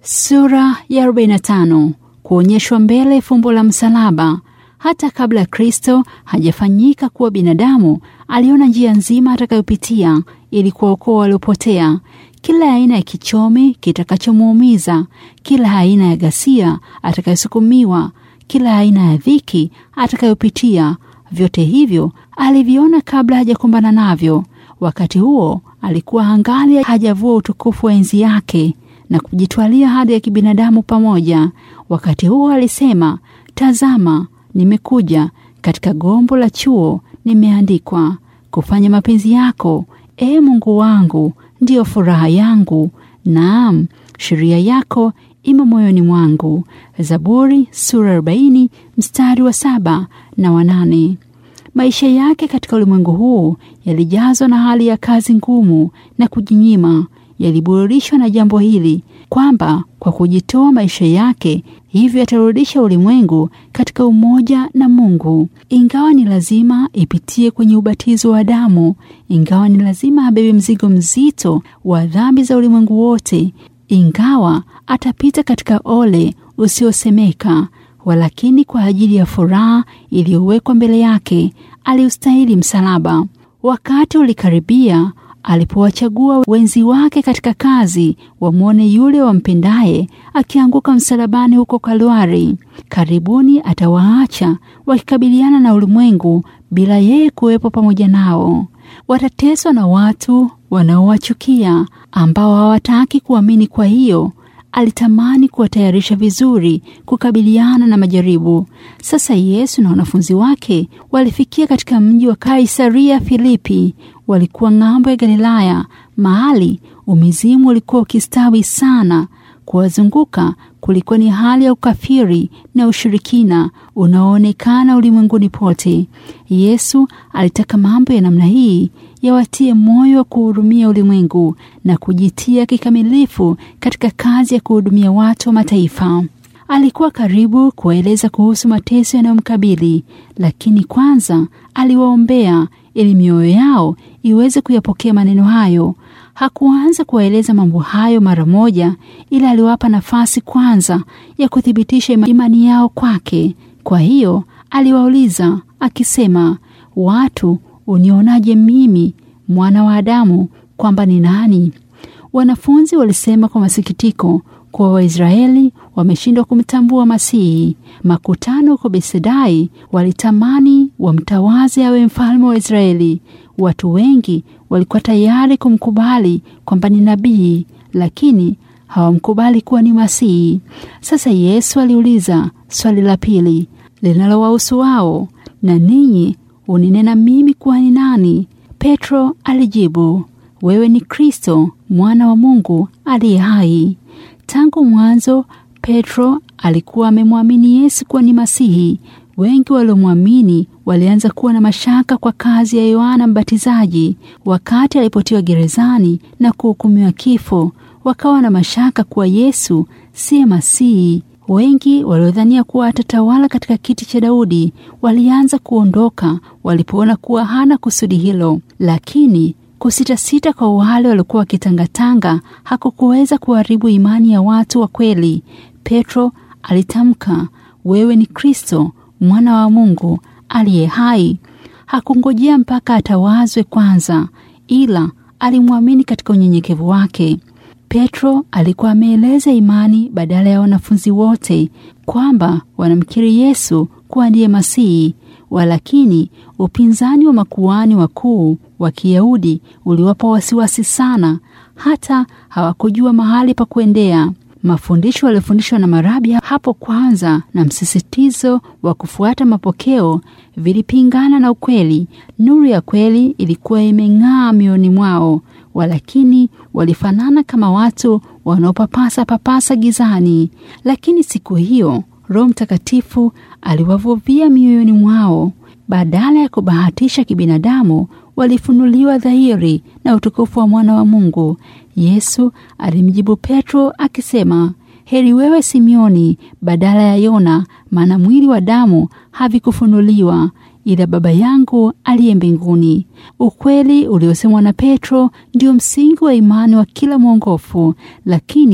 Sura ya 45 kuonyeshwa mbele fumbo la msalaba. Hata kabla Kristo hajafanyika kuwa binadamu, aliona njia nzima atakayopitia ili kuwaokoa waliopotea, kila aina ya kichomi kitakachomuumiza, kila aina ya ghasia atakayosukumiwa, kila aina ya dhiki atakayopitia. Vyote hivyo aliviona kabla hajakumbana navyo. Wakati huo alikuwa angali hajavua utukufu wa enzi yake na kujitwalia hadi ya kibinadamu pamoja. Wakati huo alisema, tazama, nimekuja. Katika gombo la chuo nimeandikwa, kufanya mapenzi yako, ee Mungu wangu, ndiyo furaha yangu. Naam, sheria yako imo moyoni mwangu. Zaburi sura 40 mstari wa saba na wanane. Maisha yake katika ulimwengu huu yalijazwa na hali ya kazi ngumu na kujinyima. Yaliburudishwa na jambo hili kwamba kwa kujitoa maisha yake hivyo atarudisha ulimwengu katika umoja na Mungu. Ingawa ni lazima ipitie kwenye ubatizo wa damu, ingawa ni lazima abebe mzigo mzito wa dhambi za ulimwengu wote, ingawa atapita katika ole usiosemeka, walakini kwa ajili ya furaha iliyowekwa mbele yake aliustahili msalaba. Wakati ulikaribia alipowachagua wenzi wake katika kazi wamwone yule wampendaye akianguka msalabani huko Kalwari. Karibuni atawaacha wakikabiliana na ulimwengu bila yeye kuwepo pamoja nao. Watateswa na watu wanaowachukia ambao hawataki kuamini. Kwa hiyo alitamani kuwatayarisha vizuri kukabiliana na majaribu. Sasa Yesu na wanafunzi wake walifikia katika mji wa Kaisaria Filipi. Walikuwa ng'ambo ya Galilaya, mahali umizimu ulikuwa ukistawi sana. Kuwazunguka kulikuwa ni hali ya ukafiri na ushirikina unaoonekana ulimwenguni pote. Yesu alitaka mambo ya namna hii yawatie moyo wa kuhudumia ulimwengu na kujitia kikamilifu katika kazi ya kuhudumia watu wa mataifa. Alikuwa karibu kuwaeleza kuhusu mateso yanayomkabili, lakini kwanza aliwaombea ili mioyo yao iweze kuyapokea maneno hayo. Hakuanza kuwaeleza mambo hayo mara moja, ila aliwapa nafasi kwanza ya kuthibitisha imani yao kwake. Kwa hiyo aliwauliza akisema, watu unionaje mimi mwana wa Adamu kwamba ni nani? Wanafunzi walisema kwa masikitiko kuwa Waisraeli wameshindwa kumtambua Masihi. Makutano huko Besedai walitamani wamtawaze awe mfalme wa Israeli. Watu wengi walikuwa tayari kumkubali kwamba ni nabii, lakini hawamkubali kuwa ni Masihi. Sasa Yesu aliuliza swali la pili linalowahusu wao, na ninyi uninena mimi kuwa ni nani? Petro alijibu, wewe ni Kristo mwana wa Mungu aliye hai. Tangu mwanzo Petro alikuwa amemwamini Yesu kuwa ni Masihi. Wengi waliomwamini walianza kuwa na mashaka kwa kazi ya Yohana Mbatizaji wakati alipotiwa gerezani na kuhukumiwa kifo. Wakawa na mashaka kuwa Yesu siye Masihi. Wengi waliodhania kuwa atatawala katika kiti cha Daudi walianza kuondoka walipoona kuwa hana kusudi hilo, lakini kusitasita kwa wale waliokuwa wakitangatanga hakukuweza kuharibu imani ya watu wa kweli. Petro alitamka, wewe ni Kristo mwana wa Mungu aliye hai. Hakungojea mpaka atawazwe kwanza, ila alimwamini katika unyenyekevu wake. Petro alikuwa ameeleza imani badala ya wanafunzi wote kwamba wanamkiri Yesu kuwa ndiye Masihi. Walakini upinzani wa makuhani wakuu wa Kiyahudi uliwapa wasiwasi sana, hata hawakujua mahali pa kuendea. Mafundisho yaliyofundishwa na marabi hapo kwanza na msisitizo wa kufuata mapokeo vilipingana na ukweli. Nuru ya kweli ilikuwa imeng'aa mioyoni mwao, walakini walifanana kama watu wanaopapasa papasa gizani. Lakini siku hiyo Roho Mtakatifu aliwavuvia mioyoni mwao. Badala ya kubahatisha kibinadamu, walifunuliwa dhahiri na utukufu wa mwana wa Mungu. Yesu alimjibu Petro akisema, heri wewe Simioni badala ya Yona, maana mwili wa damu havikufunuliwa ila Baba yangu aliye mbinguni. Ukweli uliosemwa na Petro ndio msingi wa imani wa kila mwongofu, lakini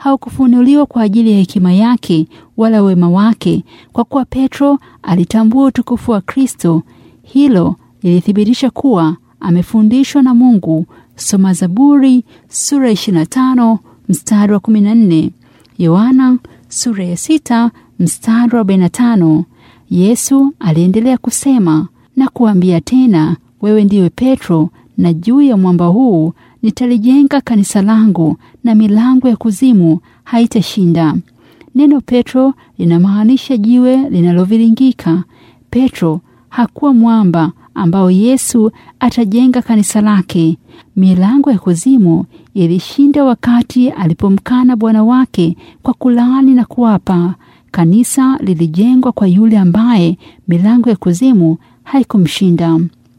haukufunuliwa kwa ajili ya hekima yake wala wema wake, kwa kuwa Petro alitambua utukufu wa Kristo. Hilo lilithibitisha kuwa amefundishwa na Mungu. Soma Zaburi sura 25 mstari wa 14, Yohana sura ya 6 mstari wa 45. Yesu aliendelea kusema na kuambia tena, wewe ndiwe Petro, na juu ya mwamba huu nitalijenga kanisa langu, na milango ya kuzimu haitashinda. Neno Petro linamaanisha jiwe linaloviringika. Petro hakuwa mwamba ambao Yesu atajenga kanisa lake. Milango ya kuzimu ilishinda wakati alipomkana Bwana wake kwa kulaani na kuapa. Kanisa lilijengwa kwa yule ambaye milango ya kuzimu haikumshinda.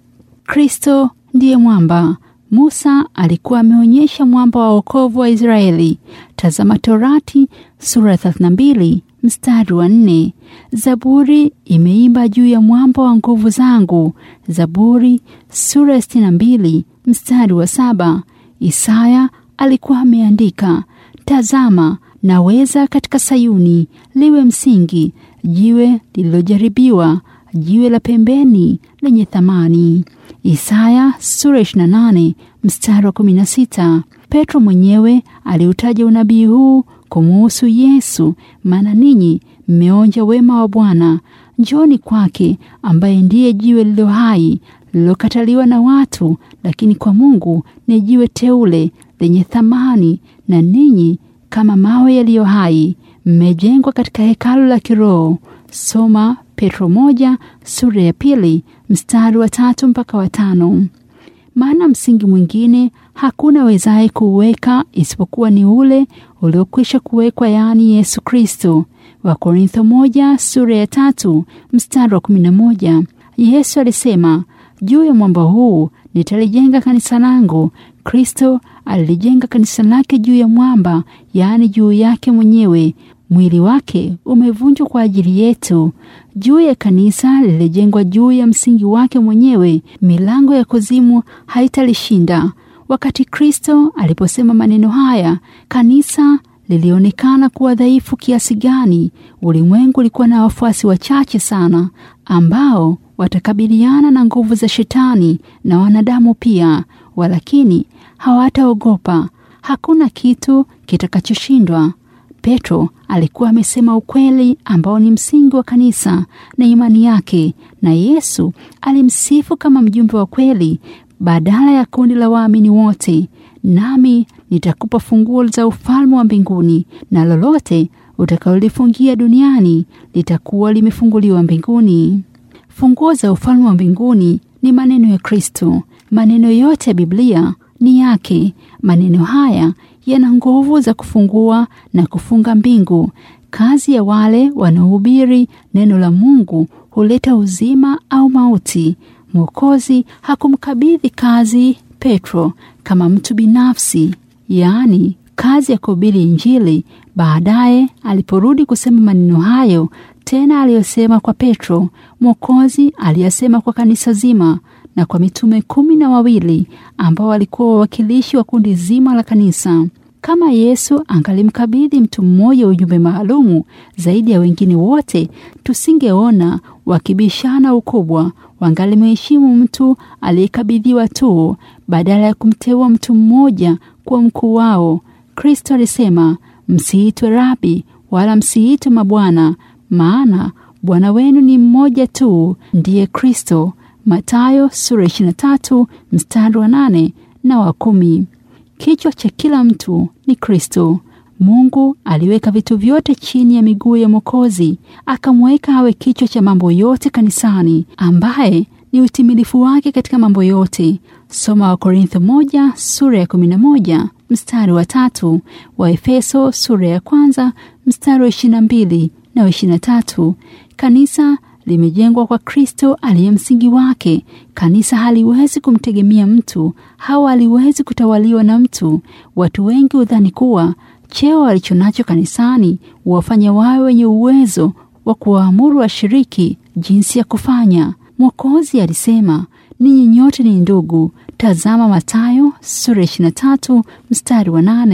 Kristo ndiye mwamba. Musa alikuwa ameonyesha mwamba wa wokovu wa Israeli. Tazama Torati sura 32 mstari wa nne. Zaburi imeimba juu ya mwamba wa nguvu zangu. Zaburi sura 62 mstari wa saba. Isaya alikuwa ameandika, tazama naweza katika Sayuni liwe msingi, jiwe lililojaribiwa, jiwe la pembeni lenye thamani. Isaya sura 28 mstari wa 16. Petro mwenyewe aliutaja unabii huu kumuhusu Yesu, maana ninyi mmeonja wema wa Bwana, njoni kwake, ambaye ndiye jiwe lililo hai lililokataliwa na watu, lakini kwa Mungu ni jiwe teule lenye thamani, na ninyi kama mawe yaliyo hai mmejengwa katika hekalu la kiroho. Soma Petro moja sura ya pili mstari wa tatu mpaka wa tano. Maana msingi mwingine hakuna wezaye kuuweka isipokuwa ni ule uliokwisha kuwekwa, yaani Yesu Kristo. Wakorintho moja sura ya tatu mstari wa kumi na moja. Yesu alisema juu ya mwamba huu nitalijenga kanisa langu. Kristo alilijenga kanisa lake juu ya mwamba, yaani juu yake mwenyewe. Mwili wake umevunjwa kwa ajili yetu. Juu ya kanisa lilijengwa juu ya msingi wake mwenyewe, milango ya kuzimu haitalishinda. Wakati Kristo aliposema maneno haya, kanisa lilionekana kuwa dhaifu kiasi gani. Ulimwengu ulikuwa na wafuasi wachache sana ambao watakabiliana na nguvu za Shetani na wanadamu pia, walakini hawataogopa. Hakuna kitu kitakachoshindwa. Petro alikuwa amesema ukweli ambao ni msingi wa kanisa na imani yake, na Yesu alimsifu kama mjumbe wa kweli badala ya kundi la waamini wote. Nami nitakupa funguo za ufalme wa mbinguni, na lolote utakalolifungia duniani litakuwa limefunguliwa mbinguni. Funguo za ufalme wa mbinguni ni maneno ya Kristo. Maneno yote ya Biblia ni yake. Maneno haya yana nguvu za kufungua na kufunga mbingu. Kazi ya wale wanaohubiri neno la Mungu huleta uzima au mauti. Mwokozi hakumkabidhi kazi Petro kama mtu binafsi, yaani kazi ya kuhubiri Injili. Baadaye aliporudi kusema maneno hayo tena aliyosema kwa Petro, Mwokozi aliyasema kwa kanisa zima na kwa mitume kumi na wawili ambao walikuwa wawakilishi wa kundi zima la kanisa. Kama Yesu angalimkabidhi mtu mmoja ujumbe maalumu zaidi ya wengine wote, tusingeona wakibishana ukubwa. Wangalimheshimu mtu aliyekabidhiwa tu badala ya kumteua mtu mmoja kuwa mkuu wao. Kristo alisema, msiitwe rabi wala msiitwe mabwana, maana Bwana wenu ni mmoja tu, ndiye Kristo. Mathayo sura 23 mstari wa nane na wa kumi. Kichwa cha kila mtu ni Kristo. Mungu aliweka vitu vyote chini ya miguu ya Mwokozi, akamweka awe kichwa cha mambo yote kanisani, ambaye ni utimilifu wake katika mambo yote. Soma Wakorintho moja sura ya 11 mstari wa tatu, wa Efeso sura ya kwanza mstari wa 22 na wa 23. Kanisa limejengwa kwa Kristo aliye msingi wake. Kanisa haliwezi kumtegemea mtu au haliwezi kutawaliwa na mtu. Watu wengi hudhani kuwa cheo walichonacho kanisani huwafanya wawe wenye uwezo wa kuwaamuru washiriki jinsi ya kufanya. Mwokozi alisema, ninyi nyote ni ndugu. Tazama Mathayo sura 23 mstari wa nane.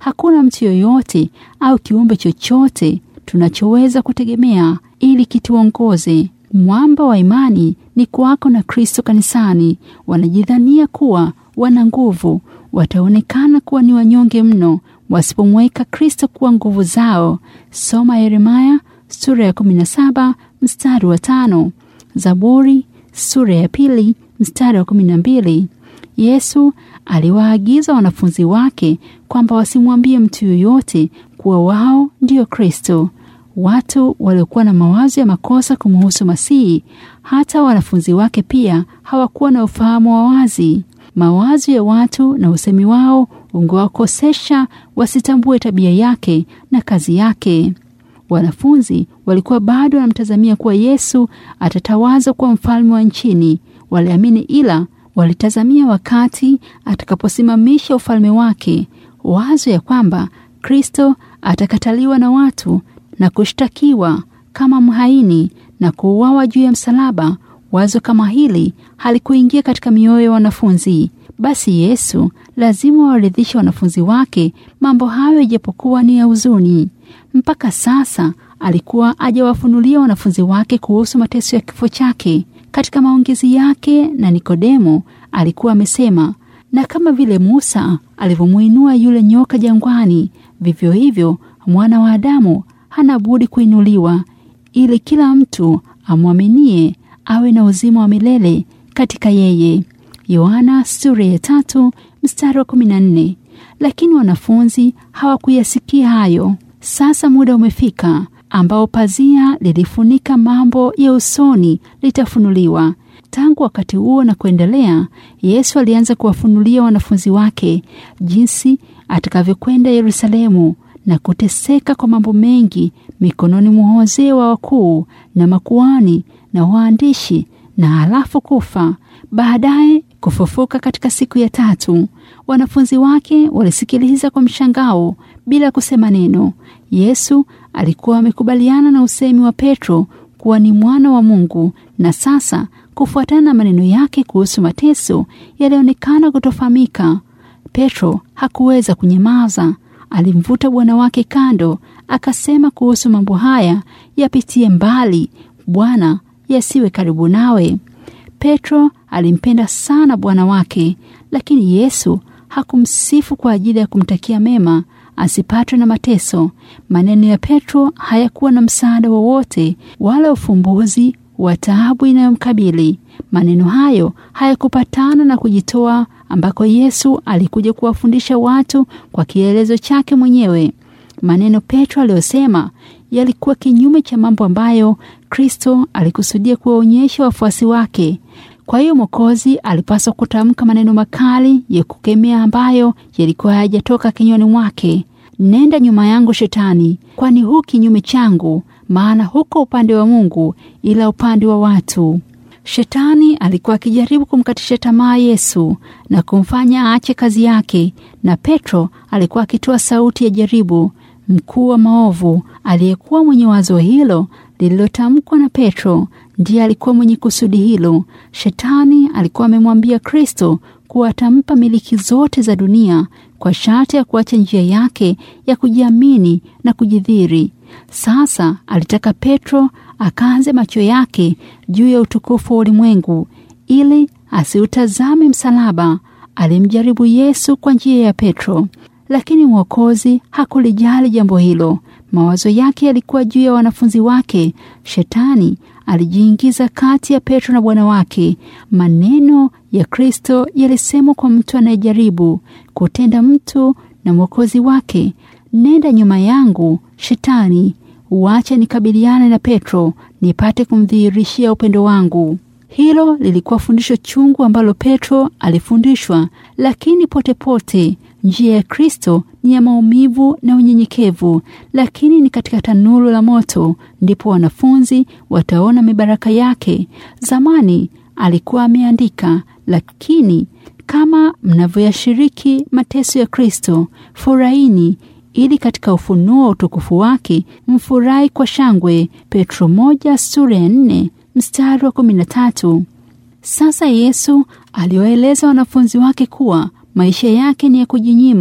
Hakuna mtu yoyote au kiumbe chochote tunachoweza kutegemea ili kituongoze. Mwamba wa imani ni kuwako na Kristo kanisani. Wanajidhania kuwa wana nguvu, wataonekana kuwa ni wanyonge mno wasipomweka Kristo kuwa nguvu zao. Soma Yeremaya sura ya 17 mstari wa tano, Zaburi sura ya pili mstari wa 12. Yesu aliwaagiza wanafunzi wake kwamba wasimwambie mtu yoyote kuwa wao ndiyo Kristo. Watu waliokuwa na mawazo ya makosa kumuhusu Masihi, hata wanafunzi wake pia hawakuwa na ufahamu wa wazi. Mawazo ya watu na usemi wao ungewakosesha wasitambue tabia yake na kazi yake. Wanafunzi walikuwa bado wanamtazamia kuwa Yesu atatawazwa kuwa mfalme wa nchini. Waliamini, ila walitazamia wakati atakaposimamisha ufalme wake. Wazo ya kwamba Kristo atakataliwa na watu na kushtakiwa kama mhaini na kuuawa juu ya msalaba. Wazo kama hili halikuingia katika mioyo ya wanafunzi. Basi Yesu lazima waridhishe wanafunzi wake mambo hayo, ijapokuwa ni ya huzuni. Mpaka sasa alikuwa ajawafunulia wanafunzi wake kuhusu mateso ya kifo chake. Katika maongezi yake na Nikodemo alikuwa amesema, na kama vile Musa alivyomwinua yule nyoka jangwani, vivyo hivyo mwana wa Adamu hana budi kuinuliwa, ili kila mtu amwaminie awe na uzima wa milele katika yeye. Yohana sura ya tatu mstari wa kumi na nne. Lakini wanafunzi hawakuyasikia hayo. Sasa muda umefika ambao pazia lilifunika mambo ya usoni litafunuliwa. Tangu wakati huo na kuendelea, Yesu alianza kuwafunulia wanafunzi wake jinsi atakavyokwenda Yerusalemu na kuteseka kwa mambo mengi mikononi mwa wazee wa wakuu na makuani na waandishi, na halafu kufa, baadaye kufufuka katika siku ya tatu. Wanafunzi wake walisikiliza kwa mshangao bila kusema neno. Yesu alikuwa amekubaliana na usemi wa Petro kuwa ni mwana wa Mungu, na sasa kufuatana na maneno yake kuhusu mateso yalionekana kutofahamika. Petro hakuweza kunyamaza. Alimvuta bwana wake kando, akasema kuhusu mambo haya, yapitie mbali Bwana, yasiwe karibu nawe. Petro alimpenda sana bwana wake, lakini Yesu hakumsifu kwa ajili ya kumtakia mema asipatwe na mateso. Maneno ya Petro hayakuwa na msaada wowote wala ufumbuzi wa taabu inayomkabili. Maneno hayo hayakupatana na kujitoa ambako Yesu alikuja kuwafundisha watu kwa kielezo chake mwenyewe. Maneno Petro aliyosema yalikuwa kinyume cha mambo ambayo Kristo alikusudia kuwaonyesha wafuasi wake. Kwa hiyo Mwokozi alipaswa kutamka maneno makali ya kukemea ambayo yalikuwa hayajatoka kinywani mwake. Nenda nyuma yangu Shetani, kwani hu kinyume changu, maana huko upande wa Mungu, ila upande wa watu. Shetani alikuwa akijaribu kumkatisha tamaa Yesu na kumfanya aache kazi yake, na Petro alikuwa akitoa sauti ya jaribu. Mkuu wa maovu aliyekuwa mwenye wazo hilo lililotamkwa na Petro ndiye alikuwa mwenye kusudi hilo. Shetani alikuwa amemwambia Kristo kuwa atampa miliki zote za dunia kwa sharti ya kuacha njia yake ya kujiamini na kujidhiri. Sasa alitaka Petro akaanze macho yake juu ya utukufu wa ulimwengu ili asiutazame msalaba. Alimjaribu Yesu kwa njia ya Petro, lakini Mwokozi hakulijali jambo hilo. Mawazo yake yalikuwa juu ya wanafunzi wake. Shetani alijiingiza kati ya Petro na Bwana wake. Maneno ya Kristo yalisemwa kwa mtu anayejaribu kutenda mtu na Mwokozi wake, nenda nyuma yangu Shetani, uache nikabiliane na Petro nipate kumdhihirishia upendo wangu. Hilo lilikuwa fundisho chungu ambalo Petro alifundishwa, lakini potepote pote, njia ya Kristo ni ya maumivu na unyenyekevu, lakini ni katika tanuru la moto ndipo wanafunzi wataona mibaraka yake. Zamani alikuwa ameandika, lakini kama mnavyoyashiriki mateso ya Kristo, furahini ili katika ufunuo wa utukufu wake mfurahi kwa shangwe. Petro moja sura ya nne mstari wa kumi na tatu. Sasa Yesu aliwaeleza wanafunzi wake kuwa maisha yake ni ya kujinyima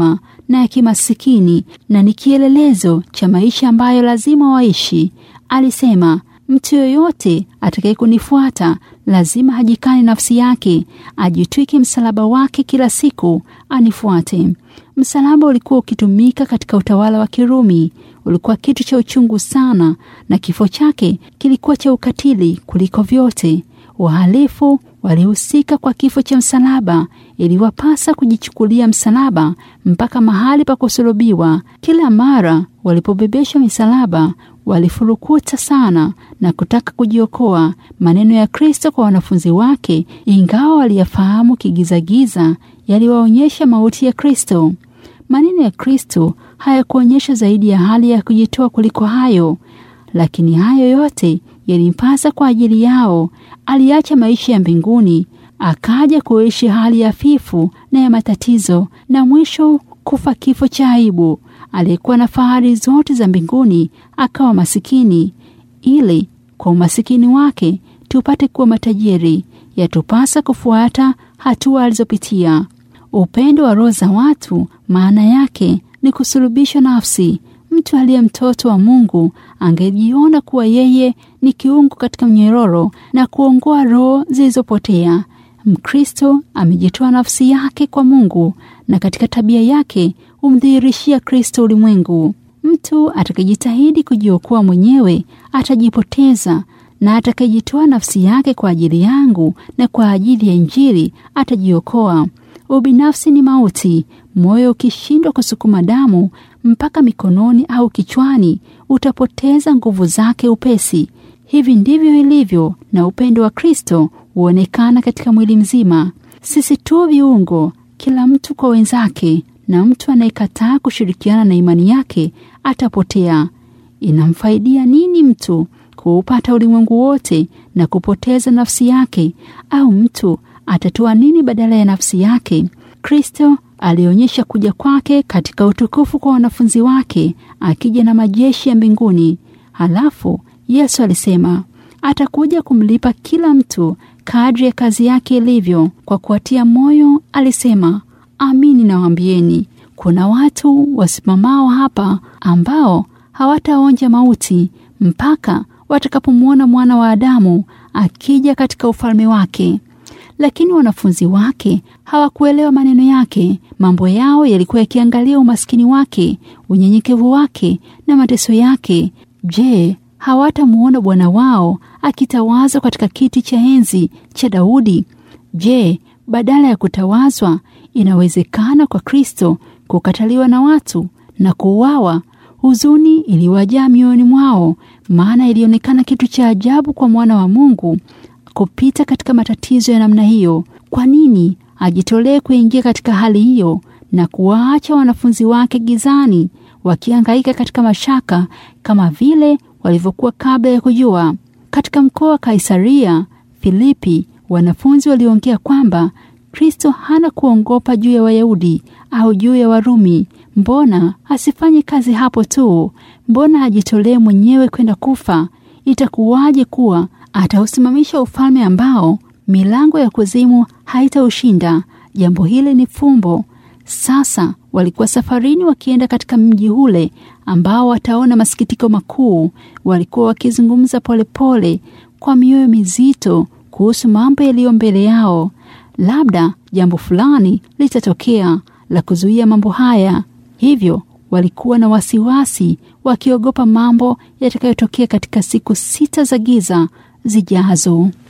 na ya kimasikini na ni kielelezo cha maisha ambayo lazima waishi. Alisema, mtu yoyote atakaye kunifuata lazima hajikane nafsi yake, ajitwike msalaba wake kila siku, anifuate. Msalaba ulikuwa ukitumika katika utawala wa Kirumi. Ulikuwa kitu cha uchungu sana, na kifo chake kilikuwa cha ukatili kuliko vyote. Wahalifu walihusika kwa kifo cha msalaba. Iliwapasa kujichukulia msalaba mpaka mahali pa kusulubiwa. Kila mara walipobebeshwa misalaba, walifurukuta sana na kutaka kujiokoa. Maneno ya Kristo kwa wanafunzi wake, ingawa waliyafahamu kigizagiza, yaliwaonyesha mauti ya Kristo. Maneno ya Kristo hayakuonyesha zaidi ya hali ya kujitoa kuliko hayo, lakini hayo yote yalimpasa kwa ajili yao. Aliacha maisha ya mbinguni akaja kuishi hali ya fifu na ya matatizo, na mwisho kufa kifo cha aibu. Aliyekuwa na fahari zote za mbinguni akawa masikini, ili kwa umasikini wake tupate kuwa matajiri. Yatupasa kufuata hatua alizopitia. Upendo wa roho za watu maana yake ni kusulubishwa nafsi. Mtu aliye mtoto wa Mungu angejiona kuwa yeye ni kiungo katika mnyororo na kuongoa roho zilizopotea. Mkristo amejitoa nafsi yake kwa Mungu na katika tabia yake humdhihirishia Kristo ulimwengu. Mtu atakayejitahidi kujiokoa mwenyewe atajipoteza, na atakayejitoa nafsi yake kwa ajili yangu na kwa ajili ya Injili atajiokoa. Ubinafsi ni mauti. Moyo ukishindwa kusukuma damu mpaka mikononi au kichwani, utapoteza nguvu zake upesi. Hivi ndivyo ilivyo na upendo wa Kristo huonekana katika mwili mzima. Sisi tu viungo, kila mtu kwa wenzake, na mtu anayekataa kushirikiana na imani yake atapotea. Inamfaidia nini mtu kuupata ulimwengu wote na kupoteza nafsi yake? Au mtu atatoa nini badala ya nafsi yake? Kristo alionyesha kuja kwake katika utukufu kwa wanafunzi wake, akija na majeshi ya mbinguni. Halafu Yesu alisema atakuja kumlipa kila mtu kadri ya kazi yake ilivyo. Kwa kuwatia moyo, alisema amini nawaambieni, kuna watu wasimamao hapa ambao hawataonja mauti mpaka watakapomwona mwana wa Adamu akija katika ufalme wake. Lakini wanafunzi wake hawakuelewa maneno yake. Mambo yao yalikuwa yakiangalia umaskini wake, unyenyekevu wake na mateso yake. Je, hawatamuona Bwana wao akitawazwa katika kiti cha enzi cha Daudi? Je, badala ya kutawazwa, inawezekana kwa Kristo kukataliwa na watu na kuuawa? Huzuni iliwajaa mioyoni mwao, maana ilionekana kitu cha ajabu kwa mwana wa Mungu kupita katika matatizo ya namna hiyo. Kwa nini ajitolee kuingia katika hali hiyo na kuwaacha wanafunzi wake gizani wakihangaika katika mashaka kama vile walivyokuwa kabla ya kujua? Katika mkoa wa Kaisaria Filipi, wanafunzi waliongea kwamba Kristo hana kuongopa juu ya Wayahudi au juu ya Warumi. Mbona asifanye kazi hapo tu? Mbona ajitolee mwenyewe kwenda kufa? Itakuwaje kuwa atausimamisha ufalme ambao milango ya kuzimu haitaushinda? Jambo hili ni fumbo. Sasa walikuwa safarini wakienda katika mji ule ambao wataona masikitiko makuu. Walikuwa wakizungumza polepole kwa mioyo mizito kuhusu mambo yaliyo mbele yao. Labda jambo fulani litatokea la kuzuia mambo haya. Hivyo walikuwa na wasiwasi, wakiogopa mambo yatakayotokea katika siku sita za giza zijazo.